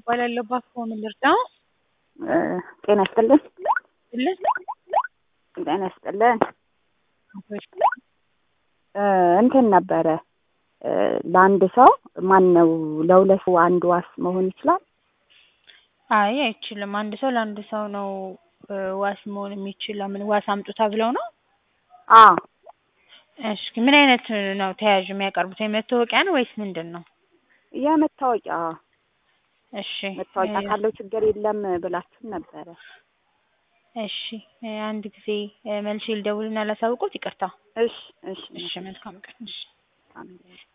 እባላለሁ። እባክዎ ምን ልርዳው? ጤና ይስጥልን። ልስ ጤና ይስጥልን። እንትን ነበረ ለአንድ ሰው ማን ነው ለሁለት ሰው አንድ ዋስ መሆን ይችላል? አይ አይችልም። አንድ ሰው ለአንድ ሰው ነው እ ዋስ መሆን የሚችል። ለምን ዋስ አምጡ ተብለው ነው? አዎ እሺ ምን አይነት ነው ተያዥ የሚያቀርቡት? የመታወቂያ ነው ወይስ ምንድን ነው? የመታወቂያ እሺ መታወቂያ እ ካለው ችግር የለም ብላችሁን ነበረ። እሺ እ አንድ ጊዜ እ መልሼ ልደውልና ላሳውቅዎት። ይቅርታ። እሺ እሺ እሺ መልካም ቀን። እሺ አሜን።